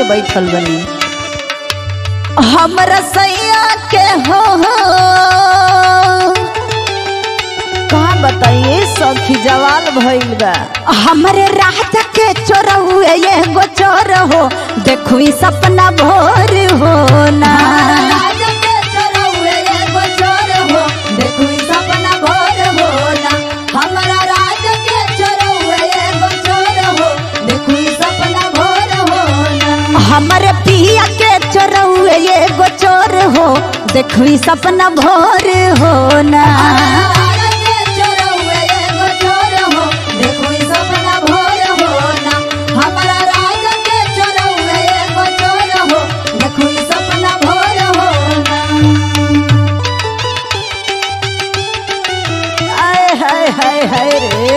के बैठल बनी हमरा सैया के हो कहा बताइए सखी जवाल भइल बा हमरे रात के चोरहुए एगो चोर हो देखू ई सपना भोर हो ना हमरे पिया के चोरहुए एगो चोर हो देखू ई सपना भोर हो ना आय हाय हाय हाय रे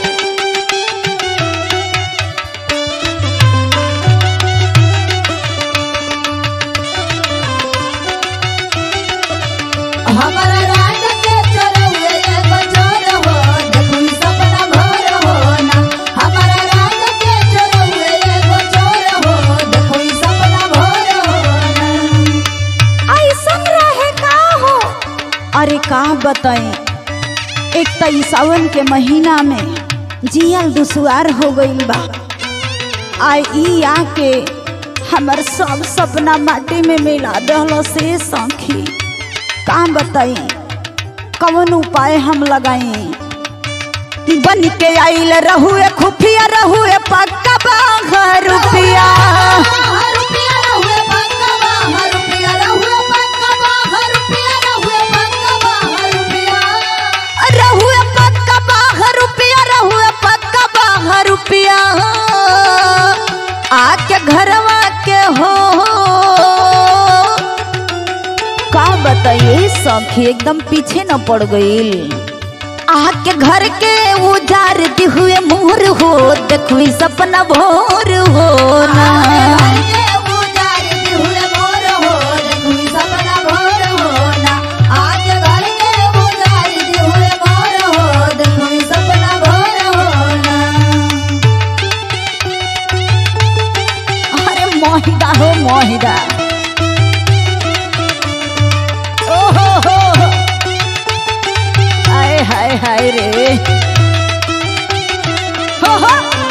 हमारा राज के चोरहुए एगो चोर हो देखू ई सपना भोर हो ना हमारा राज के चोरहुए एगो चोर हो देखू ई सपना भोर हो ना ऐसन रहे का हो अरे का बताएं एक त ई सावन के महीना में जियल दुसुआर हो गईल बा आ ई आके हमर सब सपना माटी में मिला दहल से सखी का बताई कवन उपाय हम लगाई बन के आइल रहुए खुफिया रहुए पक्का बाघ रुपिया हर रुपया रहुए पक्का हर रुपया रहुए पक्का हर रुपया रहुए पक्का हर रुपया रहुए पक्का बाघ रुपिया रहुए पक्का बाघ रुपिया आके घरवा के हो का बताइए सखी एकदम पीछे न पड़ गईल आके घर के उजार दी हुए मोर हो देखो ई सपना भोर हो ना घर के उजाड़ दी हुए मोर हो देखू ई सपना भोर हो ना आज घर के उजाड़ दी हुए मोर हो देखू ई सपना भोर हो ना अरे मोहिदा हो मोहिदा ओहो हो हाय हाय हाय रे हो हो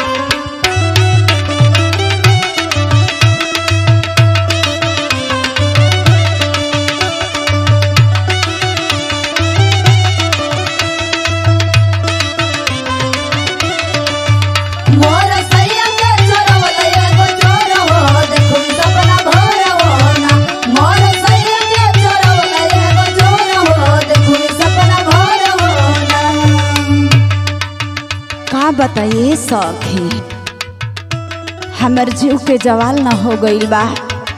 मोर सैया के चोरवल एगो चोर हो देखू ई सपना भोर हो ना मोर सैया के चोरवल एगो चोर हो देखू ई सपना भोर हो ना का बताइए सखी हमर जीव के जवाल न हो गईल बा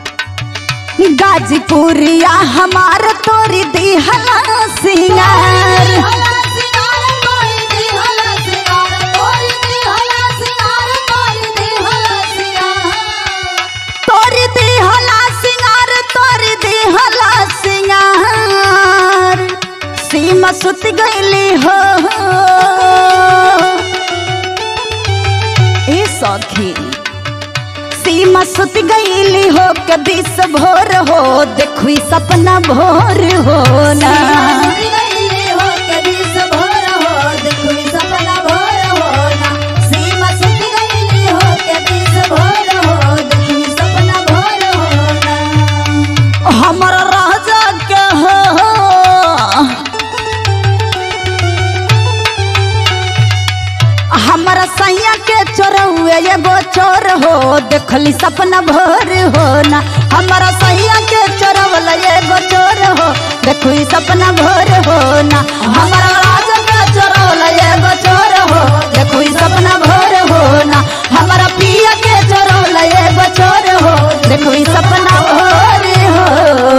गाजीपुरिया हमार तोरी दिहला सिंगार हला सिंगार कोई दी हला सिंगार कोई दी हला सिंगार कोई दी हला सिंगार तोरी दिहला सिंगार तोरी दिहला सिंगार सीमा सुत गईली हो ए सखी सीमा सुत गईली हो के दिस भोर हो देखी सपना भोर हो ना सुती गईली हो के दिस भोर हो देखू ई सपना भोर हो ना सीमा सुती गईली हो के दिस भोर हो देखू ई सपना भोर हो ना हमर राजा के हो हमारा सैया के चोरहुए एगो चोर हो देखली सपना भोर हो ना हमारा सैया के चोरवल एगो चोर हो देखू ई सपना भोर हो ना हमारा राजा के चोरवल एगो चोर हो देखू ई सपना भोर हो ना हमारा पिया के चोरवल एगो चोर हो देखू ई सपना भोर हो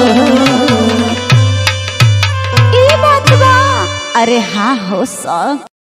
ई बात बा अरे हाँ हो सब